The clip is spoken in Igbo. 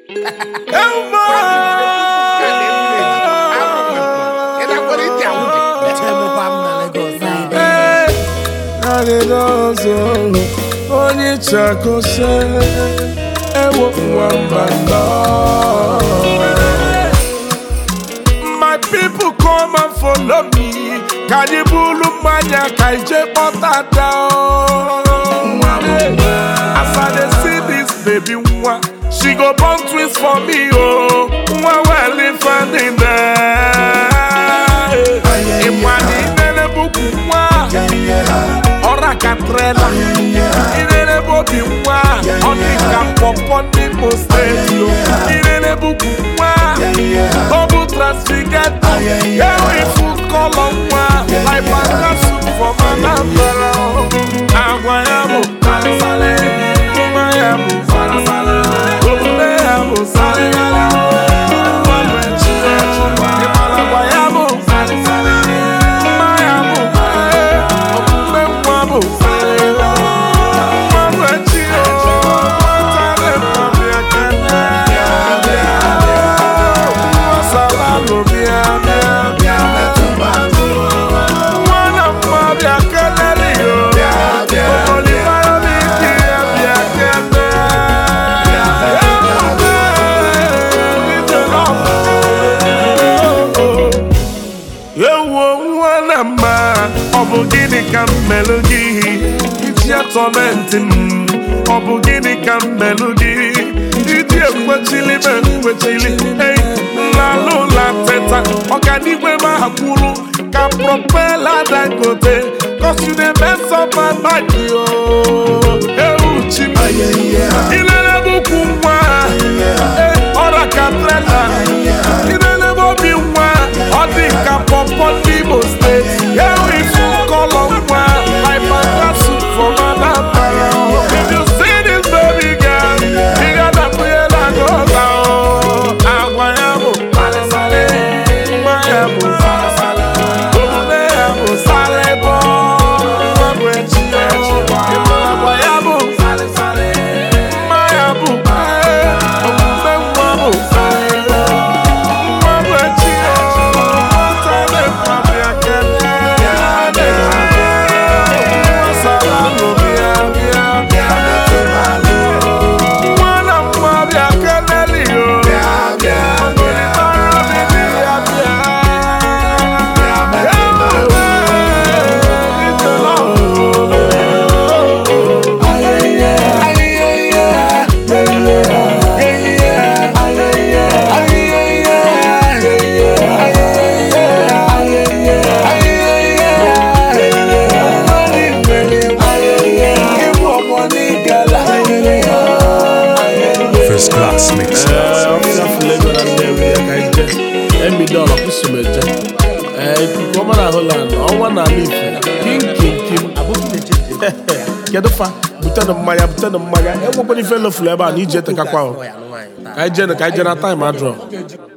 Adịdọzọ onye chakose ewo nwamba nọ. My people come and follow me. Ka anyị bulu mmanya ka ije kpọtata As I dey see this baby nwa, she go born twins for me oh. Nwa well ifeanyi there. Ịma na inene bukwu nwa. ọra ka trela irere bụ obi nwa ọ dị ka pọpọ n'Imo steeti o. irere bụkwu nwa ọ bụ transfigato ewifu kọlọ nwa laipakasu fọmanambara agwa ya bụ farasale nwa ya bụ farasale omume ya bụ sarigara mmanụ echi echi ịmara agwa ya bụ farasale mma ya bụ omume nwa bụ sarigara mmanụ echi echi nwatare mmadụ ya kene Salalu bịa bịa bịa nwana mma bịa kelere yo olibara m ike ya bịa kene ewo nwana mma ọ bụ gịnị ka m melụ gị iji atọmentị m ọ bụ gịnị ka m melụ gị iji ekwechili m ekwechili ei nlalụ ụla teta ọganiigwe m akwụrụ ka propela dangote cause you dey mess up my mind yo ewu chi m ilele bụkwu nwa eh, ọra ka trela ilele bụ obi nwa ọ dị ka pọpọ n'Imo steeti ewu ifu kọlọ nwa laipakasu fọmanambara if you see this baby girl ị ga-adakpunyela n'ụlọ agwa ya bụ farasale nwa ya bụ farasale omume ya bụ salebo nwa bụ echi echi ịmara agwa ya bụ farasale mma ya bụ eh, omume nwa bụ salebo nwa bụ echi echi nwatale mmadụ ya kene nwa salalu bịa bịa bịa nwana mma bịa keleli yo Olibara mi bịa bịa First class mix. emidọla kwụsịmeje ee ikuku ọma na Holland ọnwa na ala ife kim kim kim kedu fa butenụ mmanya butenụ mmanya enwekwana ife lefulu ebe a na ije etekakwa ahụ ka anyị jee ka anyị jee na taịm adrọ